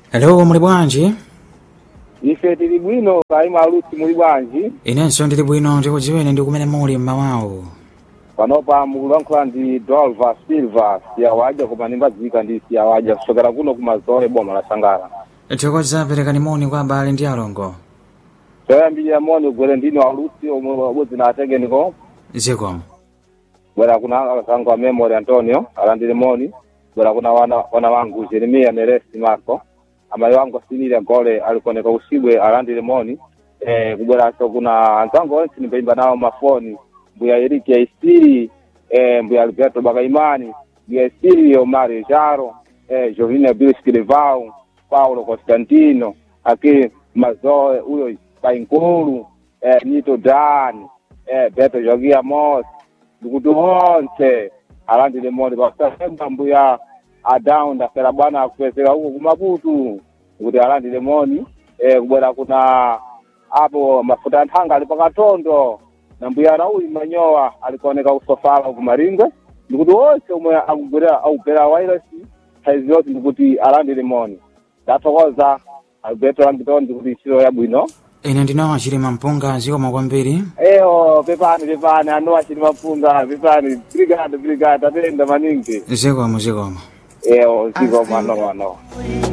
Hello, muli bwanji? ife tili bwino kaima alusi muli bwanji Inenso ndili bwino ndikudziwene ndi kumene muli mmawawo. panopa mukulankhula ndi dolva silva siyawadya koma nimbadzika ndi siyawadya kusokera kuno kumazole boma la sangala Thokoza perekani moni kwa abale ndi alongo. toyambirira moni ugwere ndino alusi omwe abodzi na atengeniko Zikomo. bwera kuna akazangu a memory antonio alandire moni bwera kuna wana, wana wangu jeremia neresi marco amayi wangu asinilya gole alikoneka usibwe alandire moni eh, kubweraso kuna anzangu onse nimbaimba nawo mafoni mbuya eriki aisiri eh, mbuya alberto bakaimani mbuya esirio mario jaro eh, jovina bilskilevau paulo constantino aki mazoe uyo painkulu eh, nito dani eh, beto jogia mos ndikuti onse alandire moni pakusasemba mbuya adawu ndafera bwana akupezeka huko kumaputu kuti alandire moni eh, kubwera kuna apo mafuta anthanga ali pakatondo na mbuya rauli manyowa alikuoneka kusofala kumaringwe ndikuti onse omwe akugwera akugwera wairasi saizi yonse ndikuti alandire moni ndathokoza alberto lambitoni ndikuti ntchito yabwino Ine ndinawa chilima mpunga zikomo kwambiri. eyo pepani pepani anowa chili mapunga pepani brigade brigade atenda maningi Zikomo zikomo. eyo zikomo anowa anowa